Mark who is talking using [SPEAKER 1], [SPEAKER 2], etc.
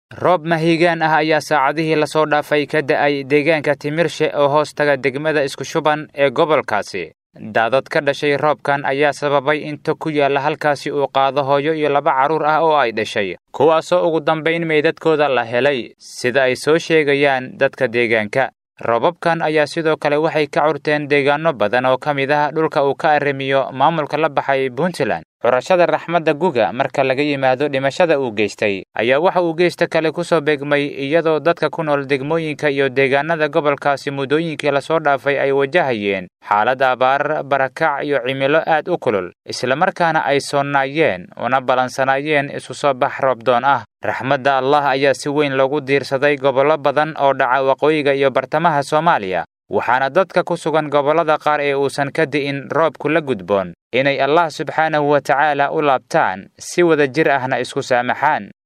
[SPEAKER 1] roob mahiigaan ah ayaa saacadihii lasoo dhaafay ka da'ay deegaanka timirshe oo hoos taga degmada isku shuban ee gobolkaasi daadad ka dhashay roobkan ayaa sababay inta ku yaalla halkaasi uu qaado hooyo iyo laba carruur ah oo ay dhashay kuwaasoo ugu dambayn meydadkooda la helay sida ay soo sheegayaan dadka deegaanka roobabkan ayaa sidoo kale waxay ka curteen deegaano badan oo ka mid ah dhulka uu ka arrimiyo maamulka la baxay puntland curashada raxmadda guga marka laga yimaado dhimashada uu geystay ayaa waxa uu geysta kale ku soo beegmay iyadoo dadka ku nool degmooyinka iyo deegaanada gobolkaasi muddooyinkii lasoo dhaafay ay wajahayeen xaalad abaar barakac iyo cimilo aad u kulul islamarkaana ay soonnaayeen una ballansanaayeen isu soo bax roobdoon ah raxmadda allah ayaa si weyn loogu diirsaday gobollo badan oo dhaca waqooyiga iyo bartamaha soomaaliya waxaana dadka ku sugan gobollada qaar ee uusan ka di'in roobku la gudboon inay allah subxaanahu wa tacaala u laabtaan si wada jir ahna isku saamaxaan